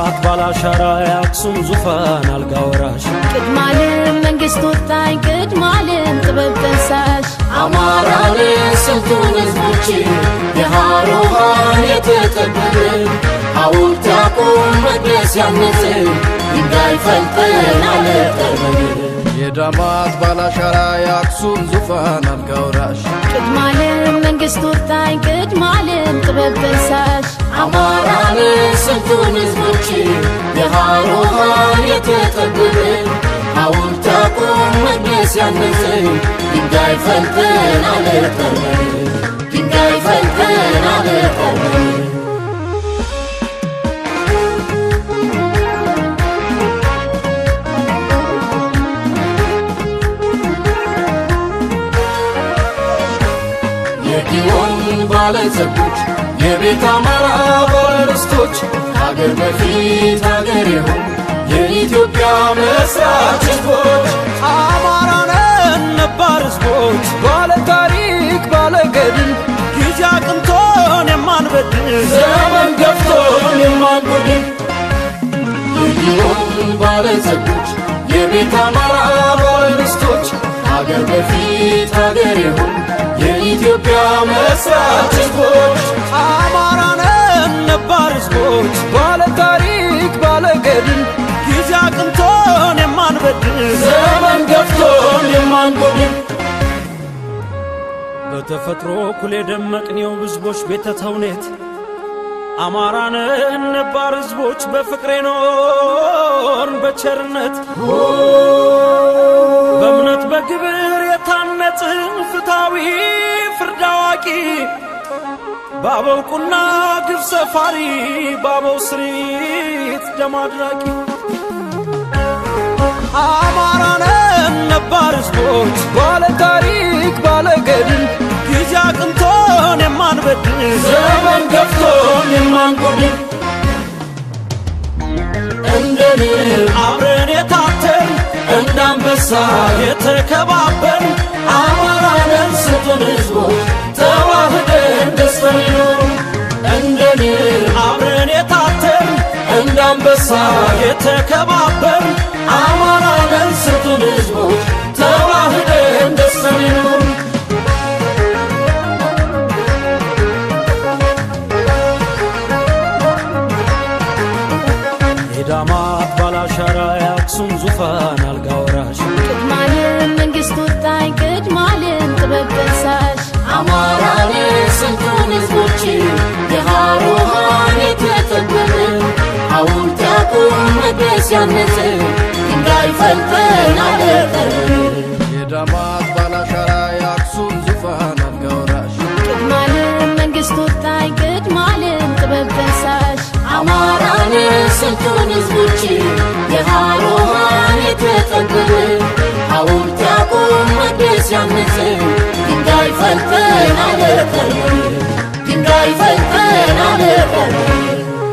የዳማት ባላሻራ የአክሱም ዙፋን አልጋ ወራሽ ቅድማለም መንግስት ወጣኝ ቅድማለም ጥበብ ጠንሳሽ አማራን ስንቱን ህዝቦች የሃሮሃን የተጠበብን ሐውልት ያቁም መቅደስ ያነጽን ድንጋይ ፈልጠን አለጠርበን የዳማት ባላሻራ የአክሱም ዙፋን አልጋ ወራሽ ቅድማለም መንግስት ወጣኝ ቅድማለም ጥበብ ጠንሳሽ አማራን ስንቱን ህዝቦች የሃሮሃን የተጠበብን ሐውልት ያቁም መቅደስ ያነጽን ድንጋይ ፈልጠን አለጠርበን ድንጋይ ፈልጠን አለጠርበን የጊዮን ባለጸጎች የቤት አማራ ባለርስቶች ከአገር በፊት አገር የሆኑ የኢትዮጵያ መስራች ህዝቦች አማራነን ነባር ህዝቦች ባለ ታሪክ ባለ ገድል ጊዜ አቅንቶን የማንበድል ዘመን ገፍቶን የማንጎድን የጊዮን ባለጸጎች የቤት አማራ ባለርስቶች ከአገር በፊት አገር የሆኑ የኢትዮጵያ መስራች ህዝቦች አማራነን ነባር ህዝቦች ባለ ታሪክ ባለ ገድል ጊዜ አቅንቶን የማንበድል ዘመን ገፍቶን የማንጎድን በተፈጥሮ እኩል የደመቅኔው ህዝቦች ቤተ ተውኔት አማራነን ነባር ህዝቦች በፍቅሬ ኖርን በቸርነት በእምነት በግብር የታነጽን ፍትሐዊ ፍርድ አዋቂ በአበው ቁና ግብ ሰፋሪ በአበው ስሪት ደም አድራቂ አማራነን ነባር ህዝቦች ባለ ታሪክ ባለ ገድል ጊዜ አቅንቶን የማንበድል ዘመን ገፍቶን የማንጎድን እንደ ንብ አብረን የታተን እንደ አንበሳ የተከባበር አማራንን ስጡን ህዝቦች ተዋህደን ደስተን ይኖሩ እንደ ንብ አብረን የታተን እንደ አንበሳ የተከባበር አማራንን ስጡን ህዝቦች ተዋህደን ደስተን ይኖሩ የዳማት ባላሻራ የአክሱም ዙፋን አልጋ ወራሽ ቅድማለም መንግስት ወጣኝ ቅድማለም ጥበብ ጠንሳሽ አማራን ስንቱን ህዝቦች የሃሮሃን የተጠበብን ሐውልት ያቁም መቅደስ ያነጽን ድንጋይ ፈልጠን አለጠርበን የዳማት ባላሻራ የአክሱም ዙፋን አልጋ ወራሽ ቅድማለም መንግስት ወጣኝ ቅድማለም ጥበብ ጠንሳሽ አማራን ስንቱን ህዝቦች የሃሮሃን የተጠበብን ሐውልት ያቁም መቅደስ ያነጽን ድንጋይ ፈልጠን አለጠርበን ድንጋይ ፈልጠን አለጠርበን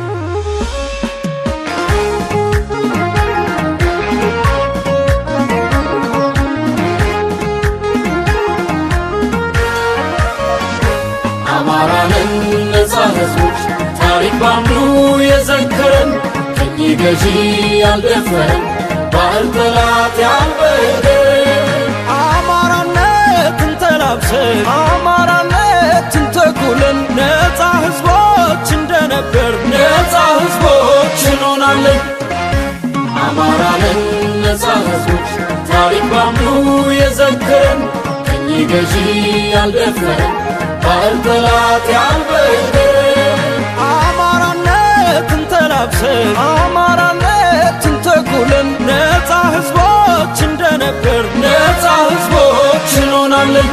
አማራንን ነፃ ህዝቦች ታሪክ ባምዱ የዘከረን ቅኝ ገዢ ያልደፈረን ባህል ጠላት ያልበገረን አማራነትን ተላብሰን አማራነትን ተኩለን ነፃ ህዝቦች እንደነበር ነፃ ህዝቦች እንሆናለን። አማራንን ነፃ ህዝቦች ታሪክ ባምዱ የዘከረን ቅኝ ገዢ ያልደፈረን ባህል ጠላት ያልበገረን አማራነትን ተላብሰን አማራነትን ተኩለን ነፃ ህዝቦች እንደነበር ነፃ ህዝቦች እንሆናለን።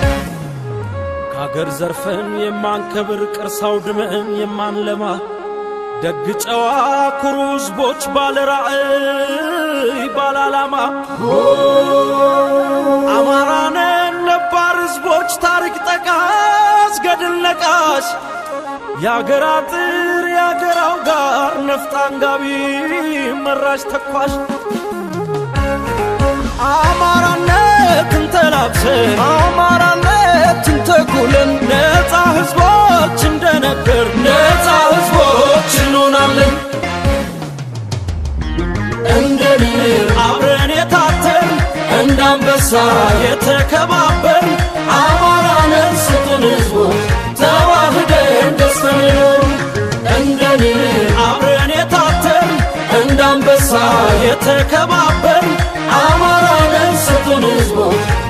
ከአገር ዘርፈን የማንከብር ቅርስ አውድመን የማንለማ ደግ ጨዋ ኩሩ ህዝቦች ባለ ራዕይ ባለ ዓላማ አማራነን ነባር ህዝቦች ታሪክ ጠቃስ ገድል ነቃሽ የአገር አጥር የአገር አውጋር ነፍጥ አንጋቢ መራሽ ተኳሽ አማራነትን ተላብሰን አማራነትን ተኩለን ነፃ ህዝቦች እንደነበር ነፃ ህዝቦች እንሆናለን። የተከባበር አማራንን ስጡን ህዝቦች ተዋህደን ደስተን ኖሩ እንደኔ አብረን የታተር እንደ አንበሳ የተከባበር አማራንን ስጡን ህዝቦች